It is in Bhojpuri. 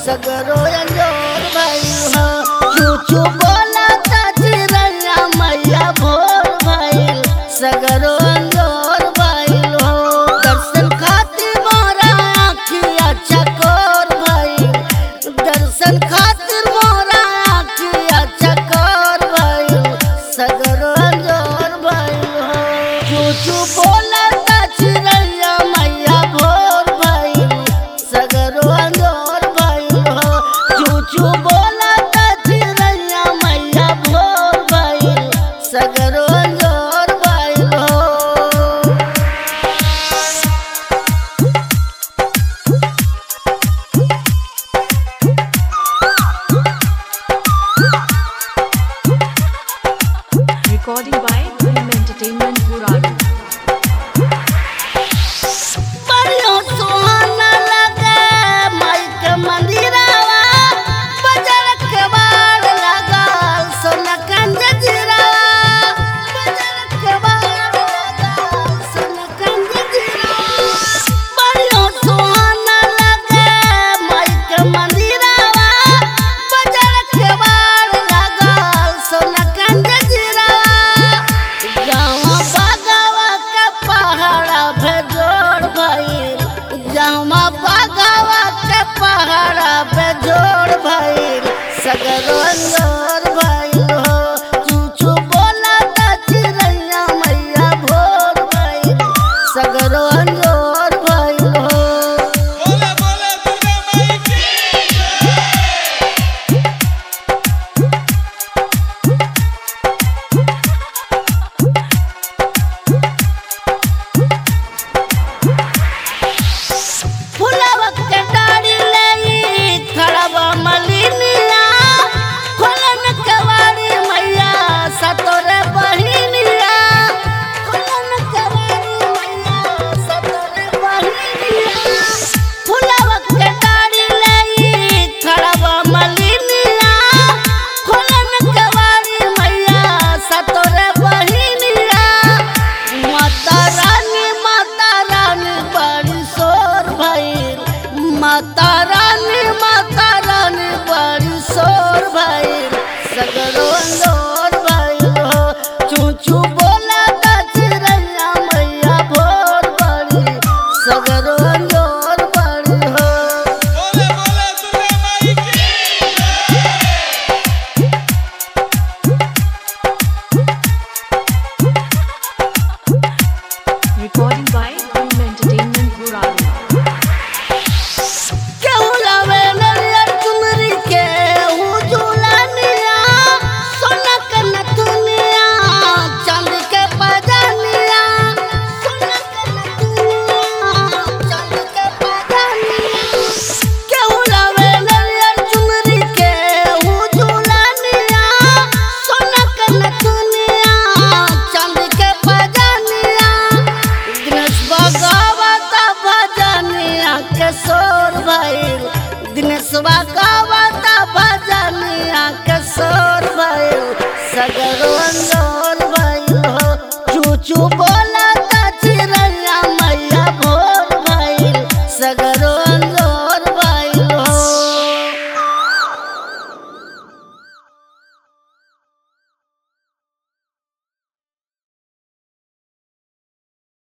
सगरो अंजोर भइल हो चूचू बोला चिरैया मैया भोर भइल सगरो अंजोर भइल हो दर्शन खातिर मोरा आँखिया चकोर भइल दर्शन खातिर मोरा आँखिया चकोर भइल सगरो अंजोर भइल हो चूचू बोला चिरैया मैया भोर भइल सगरो अंजोर भइल हो चूचू बोला चिरैया मैया भोर भइल सगरो अंजोर भइल हो Recording by Dream Entertainment Buradu. बड़ियों सुहाना लगे माई के मंदिरवा बजर के बार लगा सोना कंज जीरावा बजर के बार लगा सोना कंज जीरावा बड़ियों सुहाना लगे माई के मंदिरवा बजर के बार लगा सोना कंज जीरावा गाँव बगावा के पहाड़ा भेजोड़ भइल जामा बगावा के पहाड़ा भेजोड़ भइल सगरो अंजोर भइल हो चूचू बोला चिरैया मैया भोर भइल सगरो अंजोर भइल हो बोले बोले दुर्गा माई की फुलवा के डाड़ी लेई खड़वा मलिनिया खोलन कवाड़ी मैया सतोरे बहिनिया खोलन कवाड़ी मैया सतोरे बहिनिया फुलवा के डाड़ी लेई खड़वा मलिनिया खोलन कवाड़ी मैया सतोरे बहिनिया माता रानी माता रानी बड़ी शोर भइल माता रानी माता रानी बड़ी शोर भइल सगरो अंदोर भइल हो चूचू बोला चिरैया मैया भोर बड़ी सगरो अंदोर बड़ी हो बोले बोले दुर्गा माई की Recording by Dream Entertainment Buradu. केहू लावे नरियर चुनरी केहू झूलनिया सोना के नथुनिया चांदी के पजानिया सोना के नथुनिया चांदी के पजानिया केहू लावे नरियर चुनरी केहू झूलनिया सोना के नथुनिया चांदी के पजानिया दिनेश भगवत भजनिया के सोर भइल दिनेश भगवत भजनिया के सोर भइल सगरो अंजोर भइल हो चूचू बोला